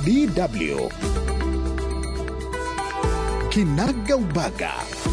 DW Kinaga Ubaga.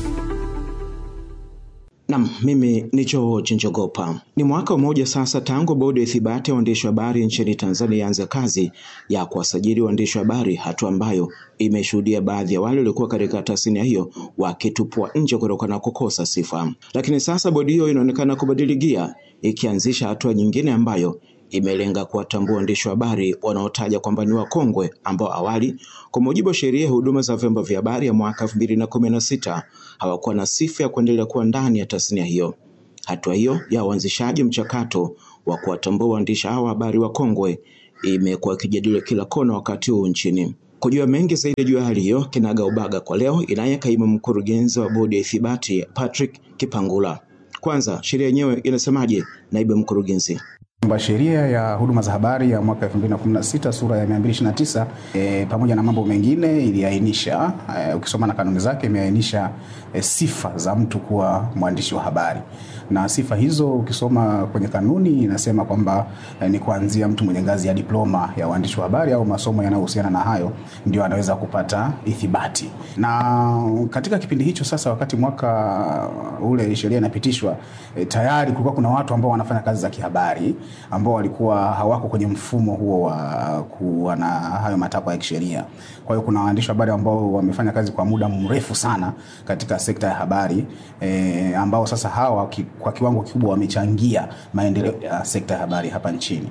Nam, mimi ni George Njogopa. Ni mwaka mmoja sasa tangu bodi ya ithibati ya waandishi wa habari nchini Tanzania ianze kazi ya kuwasajili waandishi wa habari, hatua ambayo imeshuhudia baadhi ya wale waliokuwa katika tasnia hiyo wakitupwa nje kutokana na kukosa sifa. Lakini sasa bodi hiyo inaonekana kubadili gia, ikianzisha hatua nyingine ambayo imelenga kuwatambua waandishi wa habari wanaotaja kwamba ni wakongwe ambao awali kwa mujibu wa sheria ya huduma za vyombo vya habari ya mwaka elfu mbili na kumi na sita hawakuwa na sifa ya kuendelea kuwa ndani ya tasnia hiyo. Hatua hiyo ya uanzishaji mchakato wa kuwatambua waandishi hawa habari wakongwe imekuwa ikijadiliwa kila kona wakati huu nchini. Kujua mengi zaidi juu ya hali hiyo, kinaga ubaga kwa leo inaye kaimu mkurugenzi wa bodi ya ithibati Patrick Kipangula. Kwanza, sheria yenyewe inasemaje, naibu mkurugenzi? kwamba sheria ya huduma za habari ya mwaka 2016 sura ya 229 e, pamoja na mambo mengine iliainisha e, ukisoma na kanuni zake imeainisha e, sifa za mtu kuwa mwandishi wa habari, na sifa hizo ukisoma kwenye kanuni inasema kwamba e, ni kuanzia mtu mwenye ngazi ya diploma ya uandishi wa habari au masomo yanayohusiana na hayo ndio anaweza kupata ithibati. Na katika kipindi hicho sasa, wakati mwaka ule sheria inapitishwa, e, tayari kulikuwa kuna watu ambao wanafanya kazi za kihabari ambao walikuwa hawako kwenye mfumo huo wa kuwa na hayo matakwa ya kisheria. Kwa hiyo kuna waandishi wa habari ambao wamefanya kazi kwa muda mrefu sana katika sekta ya habari e, ambao sasa hawa ki, kwa kiwango kikubwa wamechangia maendeleo ya sekta ya habari hapa nchini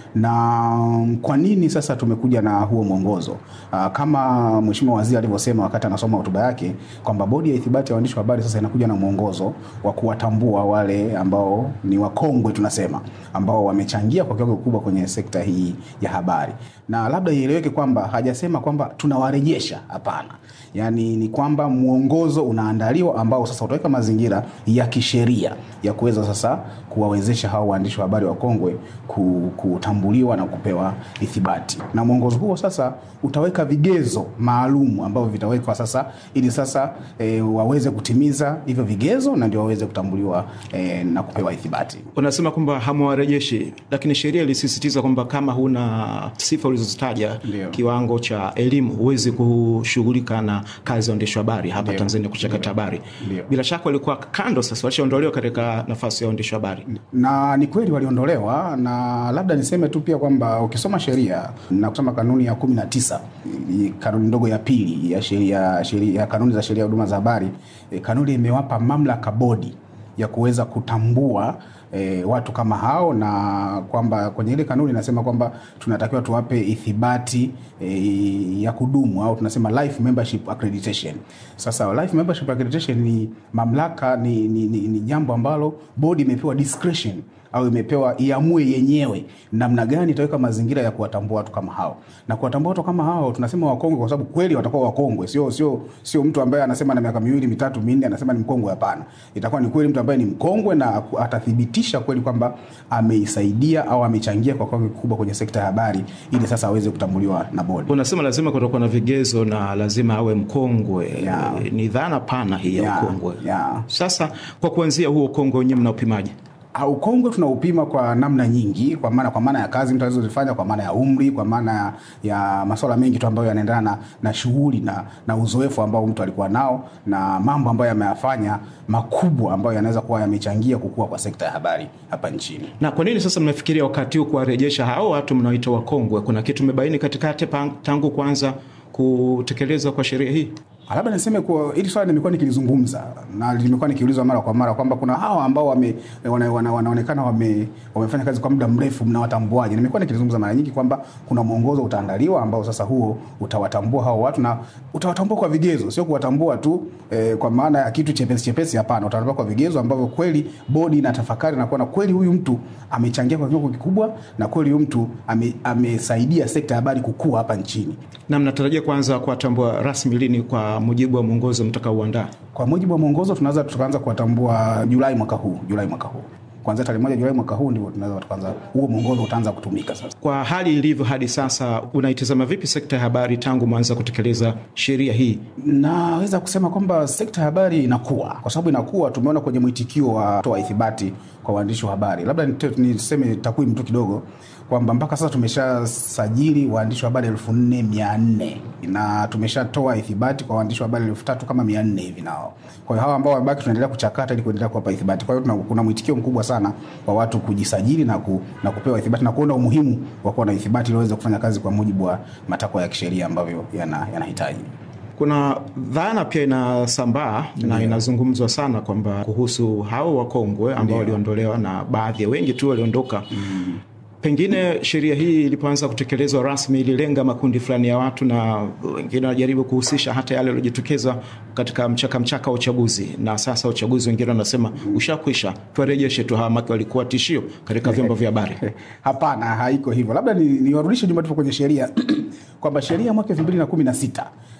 na kwa nini sasa tumekuja na huo mwongozo Aa, kama mheshimiwa waziri alivyosema wakati anasoma hotuba yake kwamba bodi ya ithibati ya waandishi wa habari sasa inakuja na mwongozo wa kuwatambua wale ambao ni wakongwe tunasema ambao wamechangia kwa kiwango kikubwa kwenye sekta hii ya habari na labda ieleweke kwamba hajasema kwamba tunawarejesha hapana yaani ni kwamba mwongozo unaandaliwa ambao sasa utaweka mazingira ya kisheria ya kuweza sasa kuwawezesha hao waandishi wa habari wakongwe kutambuliwa na kupewa ithibati na mwongozo huo sasa utaweka vigezo maalum ambavyo vitawekwa sasa ili sasa e, waweze kutimiza hivyo vigezo na ndio waweze kutambuliwa e, na kupewa ithibati Unasema kwamba hamwarejeshi, lakini sheria ilisisitiza kwamba kama huna sifa ulizozitaja, Ndio. kiwango cha elimu, huwezi kushughulika na kazi ya uandishi wa habari hapa Ndio. Tanzania, kuchakata habari. Ndio. Bila shaka walikuwa kando, sasa walishaondolewa katika nafasi ya uandishi wa habari. na ni kweli waliondolewa, na labda niseme tu pia kwamba ukisoma sheria na kusoma kanuni ya kumi na tisa kanuni ndogo ya pili ya sheria sheria ya kanuni za sheria ya huduma za habari e, kanuni imewapa mamlaka bodi ya kuweza kutambua e, watu kama hao na kwamba kwenye ile kanuni inasema kwamba tunatakiwa tuwape ithibati e, ya kudumu au tunasema life membership accreditation. Sasa life membership accreditation ni mamlaka ni, ni, ni, ni jambo ambalo bodi imepewa discretion au imepewa iamue yenyewe namna gani itaweka mazingira ya kuwatambua watu kama hao. Na kuwatambua watu kama hao tunasema wakongwe kwa sababu kweli watakuwa wakongwe, sio sio sio mtu ambaye anasema na miaka miwili mitatu minne anasema ni mkongwe. Hapana, itakuwa ni kweli mtu ambaye ni mkongwe na atathibitisha kweli kwamba ameisaidia au amechangia kwa kiwango kikubwa kwenye sekta ya habari, ili sasa aweze kutambuliwa na bodi. Unasema lazima kutakuwa na vigezo na lazima awe mkongwe. Yeah. E, Ni dhana pana hii ya Yeah, ukongwe. yeah. Sasa kwa kuanzia huo ukongwe wenyewe mnaupimaje? Ah, Ukongwe tunaupima kwa namna nyingi, kwa maana kwa maana ya kazi mtu alizozifanya, kwa maana ya umri, kwa maana ya, ya masuala mengi tu ambayo yanaendana na, na shughuli na, na uzoefu ambao mtu alikuwa nao na mambo ambayo yameyafanya makubwa ambayo yanaweza kuwa yamechangia kukua kwa sekta ya habari hapa nchini. Na kwa nini sasa mnafikiria wakati huu kuwarejesha hao watu mnaoita wakongwe? Kuna kitu mebaini katikati pa- tangu kuanza kutekelezwa kwa sheria hii? Ah, Labda niseme kuwa hili swala nimekuwa nikilizungumza na limekuwa nikiulizwa mara kwa mara kwamba kuna hawa ambao wame, wana, wana, wanaonekana wame, wamefanya kazi kwa muda mrefu, mnawatambuaje? Nimekuwa nikilizungumza mara nyingi kwamba kuna mwongozo utaandaliwa ambao sasa huo utawatambua hao watu na utawatambua kwa vigezo, sio kuwatambua tu eh, kwa maana ya kitu chepesi chepesi. Hapana, utawatambua kwa vigezo ambavyo kweli bodi inatafakari na kuona kweli huyu mtu amechangia kwa kiwango kikubwa na kweli huyu mtu ame, amesaidia sekta ya habari kukua hapa nchini. Na mnatarajia kuanza kuwatambua rasmi lini kwa mujibu wa mwongozo mtakaouandaa? Kwa mujibu wa mwongozo tunaweza tukaanza kuwatambua Julai mwaka huu, Julai mwaka huu. kuanzia tarehe moja Julai mwaka huu ndivyo tunaweza tukaanza, huo mwongozo utaanza kutumika sasa. Kwa hali ilivyo hadi sasa, unaitazama vipi sekta ya habari tangu mwanza kutekeleza sheria hii? Naweza kusema kwamba sekta ya habari inakuwa, kwa sababu inakuwa, tumeona kwenye mwitikio wa toa ithibati kwa waandishi wa habari. Labda nite- niseme takwimu tu kidogo kwamba mpaka sasa tumeshasajili waandishi wa habari elfu nne mia nne na tumeshatoa ithibati kwa waandishi wa habari elfu tatu kama mia nne hivi nao. Kwa hiyo hawa ambao wamebaki tunaendelea kuchakata ili kuendelea kuwapa ithibati. Kwa hiyo tuna- kuna mwitikio mkubwa sana wa watu kujisajili na, ku, na kupewa ithibati na kuona umuhimu wa kuwa na ithibati ili waweze kufanya kazi kwa mujibu wa matakwa ya kisheria ambavyo yana- yanahitaji. Kuna dhana pia inasambaa na inazungumzwa sana kwamba kuhusu hao wakongwe ambao waliondolewa na baadhi ya wengi tu waliondoka. Pengine sheria hii ilipoanza kutekelezwa rasmi ililenga makundi fulani ya watu, na wengine wanajaribu kuhusisha hata yale yaliyojitokeza katika mchaka mchaka wa uchaguzi, na sasa uchaguzi wengine wanasema ushakwisha, tuwarejeshe tu hawa, maki walikuwa tishio katika vyombo vya habari. Hapana, haiko hivyo. Labda ni- niwarudishe nyuma tupo kwenye sheria kwamba sheria ya mwaka elfu mbili na kumi na sita